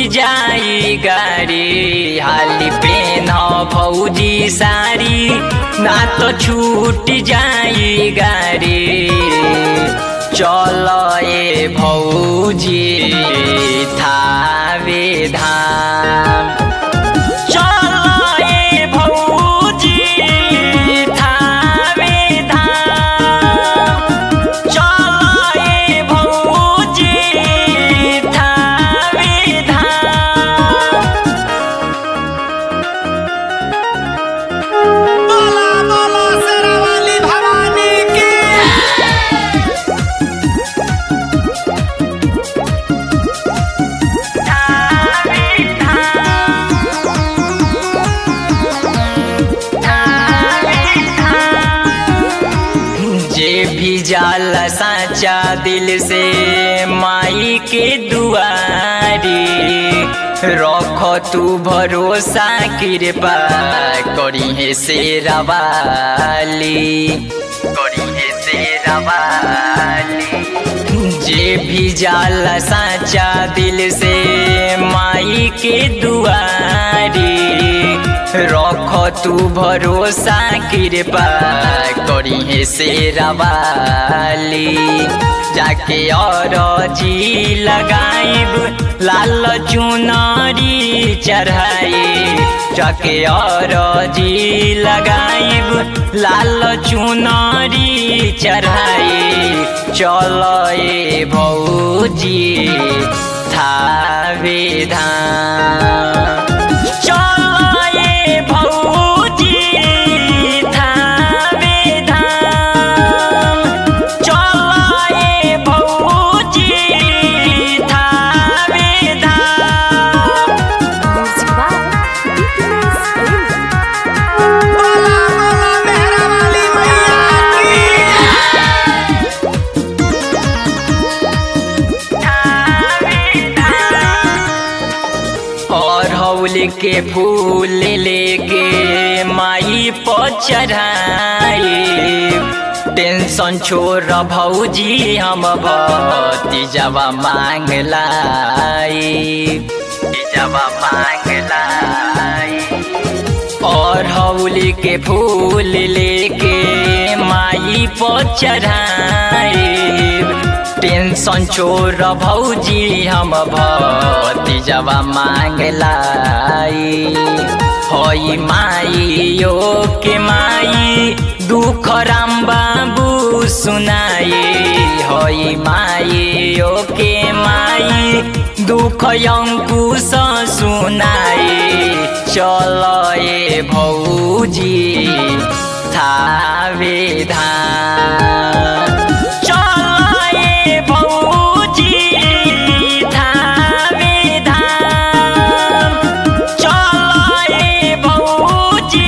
जाई गाड़ी हाली पेन भौजी सारी ना तो छूट जाई गाड़ी चल ए भौजी थावे धाम चल ए भौजी थावे धाम चल ए भौजी थावे धाम बोला बोला शेरावाली भवानी की जे भी जाला साचा दिल से माई के दुआरी रख तू भरोसा कृपा करी है से रवाली करी है से रवाली जे भी जाला साचा दिल से माई के दुआरी रख तू भरोसा कृपा करी है से रवाली जाके और जी लगाइब लाल चुनरी चढ़ाई जाके और जी लगाइब लाल चुनरी चढ़ाई चल ए भौजी थावे धाम चल ए भौजी थावे धाम चल ए भौजी थावे धाम Music by Dipinus Aruna. बोला बोला मेहरावाली मैया की और हौल के फूल लेके माई पर चढ़ाई टेंशन छोड़ भौजी हम भतीजवा मांग लाई तीजवा मांग लाई और हौली के फूल लेके माई पर चढ़ाई टेंशन छोड़ भौजी हम भतीजवा मांग लाई होई माई यो के माई दुख राम बाबू सुनाई होई माई यो के माई दुख अंकुश सुनाई चल ए भौजी थावे धाम चल ए भौजी थावे धाम चल ए भौजी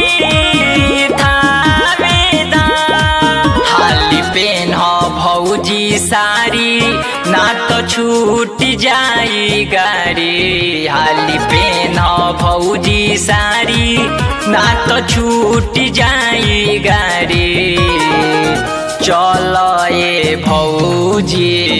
थावे धाम हाली पेन भौजी सारी ना तो छूट जाई गाड़ी हाली पेन भौजी सारी ना तो छूट जाई गाड़ी चल ए भौजी